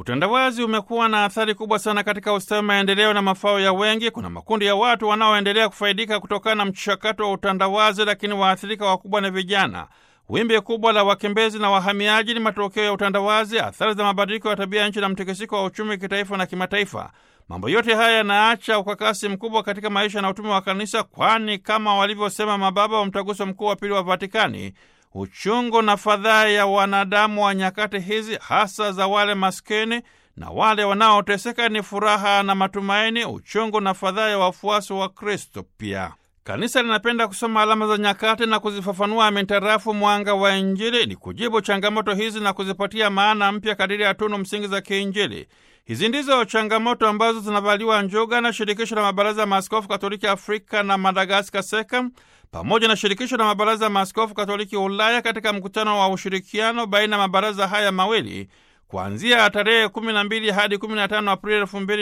Utandawazi umekuwa na athari kubwa sana katika ustawi, maendeleo na mafao ya wengi. Kuna makundi ya watu wanaoendelea kufaidika kutokana na mchakato wa utandawazi, lakini waathirika wakubwa na vijana. Wimbi kubwa la wakimbizi na wahamiaji ni matokeo ya utandawazi, athari za mabadiliko ya tabia ya nchi na mtikisiko wa uchumi kitaifa na kimataifa. Mambo yote haya yanaacha ukakasi mkubwa katika maisha na utume wa kanisa, kwani kama walivyosema mababa wa mtaguso mkuu wa pili wa Vatikani, uchungu na fadhaa ya wanadamu wa nyakati hizi, hasa za wale maskini na wale wanaoteseka, ni furaha na matumaini, uchungu na fadhaa ya wafuasi wa Kristo pia. Kanisa linapenda kusoma alama za nyakati na kuzifafanua mintarafu mwanga wa Injili ili kujibu changamoto hizi na kuzipatia maana mpya kadiri ya tunu msingi za kiinjili. Hizi ndizo changamoto ambazo zinavaliwa njuga na shirikisho la mabaraza ya maaskofu katoliki Afrika na Madagaskar, SEKAM, pamoja na shirikisho la mabaraza ya maaskofu katoliki Ulaya katika mkutano wa ushirikiano baina ya mabaraza haya mawili kuanzia tarehe 12 hadi 15 Aprili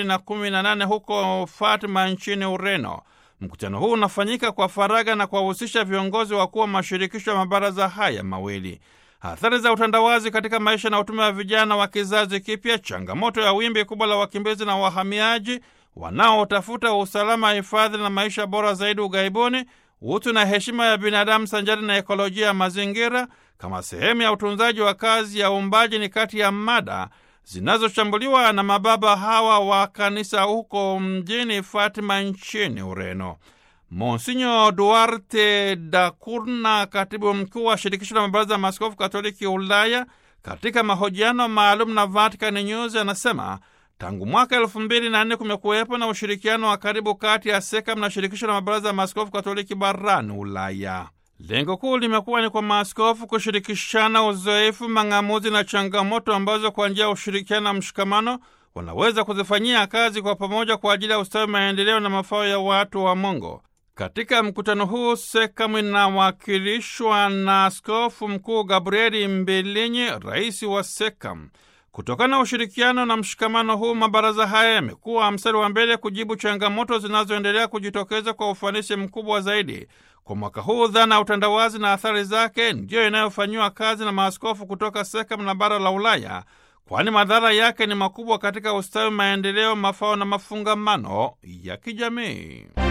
2018 huko Fatima nchini Ureno. Mkutano huu unafanyika kwa faragha na kuwahusisha viongozi wakuu wa mashirikisho ya mabaraza haya mawili. Athari za utandawazi katika maisha na utume wa vijana wa kizazi kipya, changamoto ya wimbi kubwa la wakimbizi na wahamiaji wanaotafuta usalama, hifadhi na maisha bora zaidi ughaibuni, utu na heshima ya binadamu sanjari na ekolojia ya mazingira kama sehemu ya utunzaji wa kazi ya uumbaji ni kati ya mada zinazochambuliwa na mababa hawa wa kanisa huko mjini Fatima nchini Ureno. Monsinyo Duarte da Curna, katibu mkuu wa shirikisho la mabaraza ya maaskofu katoliki Ulaya, katika mahojiano maalum na Vatican News anasema tangu mwaka elfu mbili na nne kumekuwepo na ushirikiano wa karibu kati ya SEKAM na shirikisho la mabaraza ya maaskofu katoliki barani Ulaya. Lengo kuu limekuwa ni kwa maaskofu kushirikishana uzoefu, mang'amuzi na changamoto ambazo kwa njia ya ushirikiano na mshikamano wanaweza kuzifanyia kazi kwa pamoja kwa ajili ya ustawi, maendeleo na mafao ya watu wa Mungu. Katika mkutano huu SEKAM inawakilishwa na Askofu Mkuu Gabrieli Mbilinyi, rais wa SEKAM. Kutokana na ushirikiano na mshikamano huu, mabaraza haya yamekuwa mstari wa mbele kujibu changamoto zinazoendelea kujitokeza kwa ufanisi mkubwa zaidi. Kwa mwaka huu, dhana ya utandawazi na athari zake ndiyo inayofanyiwa kazi na maaskofu kutoka SEKAM na bara la Ulaya, kwani madhara yake ni makubwa katika ustawi, maendeleo, mafao na mafungamano ya kijamii.